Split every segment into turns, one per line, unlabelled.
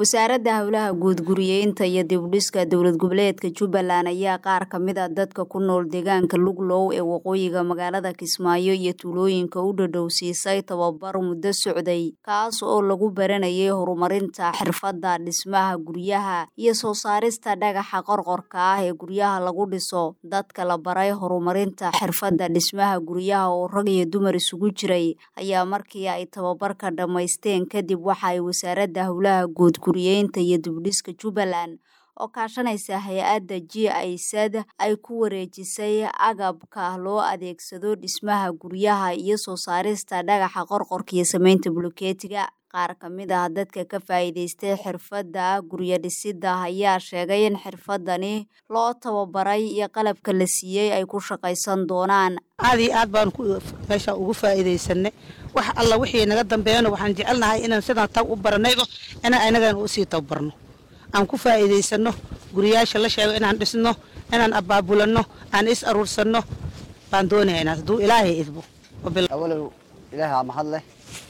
wasaaradda howlaha guud guriyeynta iyo dibudhiska dowlad goboleedka jubbaland ayaa qaar ka mid a dadka ku nool deegaanka luglow ee waqooyiga magaalada kismaayo iyo tuulooyinka u dhadhow siisay tababar muddo socday kaas oo lagu baranayay horumarinta xirfadda dhismaha guryaha iyo soo saarista dhagaxa qorqorka ah ee guryaha lagu dhiso dadka la baray horumarinta xirfadda dhismaha guryaha oo rag iyo dumar isugu jiray ayaa markii ay tababarka dhammaysteen kadib waxa ay wasaaradda howlaha guud guriyeynta iyo dibudhiska jubbaland oo kaashanaysa hay-adda g aysad ay ku wareejisay agabka loo adeegsado dhismaha guryaha iyo soo saarista dhagaxa qorqorka iyo sameynta bulukeetiga qaar ka mid ah dadka ka faa'iidaystay xirfadda guryo dhisidda ayaa sheegay in xirfadani loo tababaray iyo qalabka la siiyey ay ku shaqaysan doonaan
aad iyo aad baan meesha ugu faa'iidaysanay wax alla wixii naga dambeeyana waxaan jecelnahay inaan sidaan tag u baranayba inaan inagan usii tababarno aan ku faa'iidaysano guriyaasha la sheego inaan dhisno inaan abaabulano aan is aruursanno baan doonaynaa hadduu ilaahay idbo
awalow ilaaha mahad leh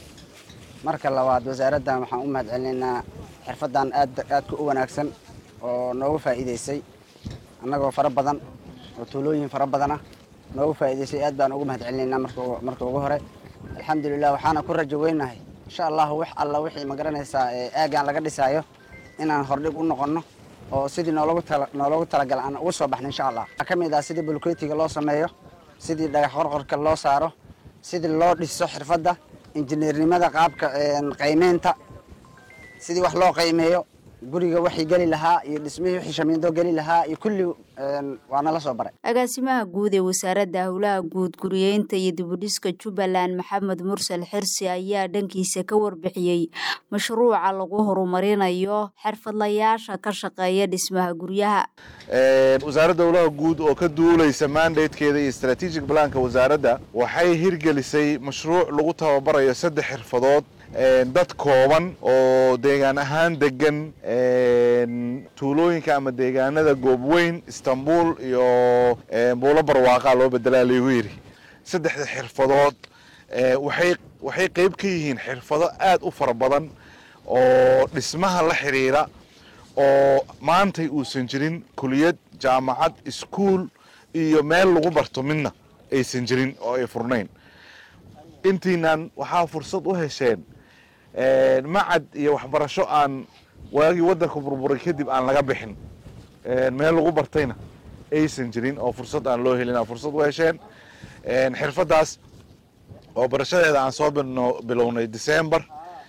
marka labaad wasaaraddan waxaan u mahad celinaynaa xirfaddan aad aadka u wanaagsan oo nooga faa'iidaysay annagoo fara badan oo tuulooyin fara badana nooga faa'iidaysay aad baan ugu mahad celinaynaa marka ugu hore alxamdulilah waxaana ku rajo weynahay insha allahu wax alla wixii ma garanaysaa aagaan laga dhisaayo inaan hordhig u noqonno oo sidii nooloogu talagala aan uga soo baxno insha allah waxaa ka mid ah sidii bulkeetiga loo sameeyo sidii dhagax qorqorka loo saaro sidii loo dhiso xirfadda injineernimada qaabka qaymeynta sidii wax loo qaymeeyo guriga waxii geli lahaa iyo dhismihii wixii shamiindo geli lahaa iyo kulli waa nala soo baray
agaasimaha guud ee wasaaradda howlaha guud guriyeynta iyo dibudhiska jubbaland maxamed mursal xirsi ayaa dhankiisa ka warbixiyey mashruuca lagu horumarinayo xirfadlayaasha ka shaqeeya dhismaha guryaha
wasaaradda howlaha guud oo ka duulaysa mandatekeeda iyo strategic planka wasaaradda waxay hirgelisay mashruuc lagu tababarayo saddex xirfadood dad kooban oo deegaan ahaan degan tuulooyinka ama deegaanada goobweyn istanbul iyo buulo barwaaqa loo bedelaa laygu yidhi saddexda xirfadood waxay waxay qayb ka yihiin xirfado aad u fara badan oo dhismaha la xidhiira oo maantay uusan jirin kuliyad jaamacad iskuol iyo meel lagu barto midna aysan jirin oo ay furnayn intiinan waxaa fursad u hesheen macad iyo waxbarasho aan waagii waddanka burburay kadib aan laga bixin meel lagu bartayna aysan jirin oo fursad aan loo helin aa fursad u hesheen xirfaddaas oo barashadeeda aan soo bilownay december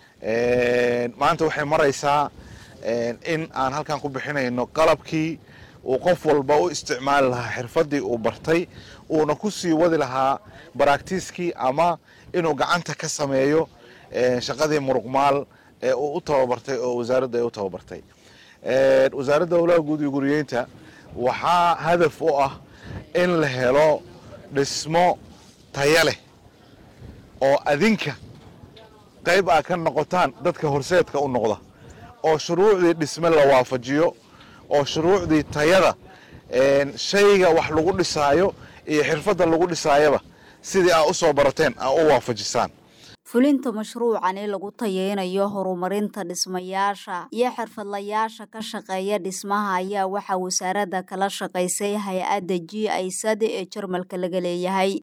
maanta waxay maraysaa in aan halkan ku bixinayno qalabkii uu qof walba u isticmaali lahaa xirfaddii uu bartay uuna ku sii wadi lahaa baraktiiskii ama inuu gacanta ka sameeyo shaqadii muruqmaal ee uu u tababartay oo wasaaradda ay u tababartay wasaaradda howlaha guud iyo guriyeynta waxaa hadaf u ah in la helo dhismo taya leh oo adinka qayb aa ka noqotaan dadka horseedka u noqda oo shuruucdii dhisme la waafajiyo oo shuruucdii tayada shayga wax lagu dhisaayo iyo xirfadda lagu dhisaayaba sidii aa u soo barateen aa u waafajisaan
fulinta mashruucani lagu tayeynayo horumarinta dhismayaasha iyo xirfadlayaasha ka shaqeeya dhismaha ayaa waxaa wasaaradda kala shaqaysay hay-adda g aysad ee jarmalka laga leeyahay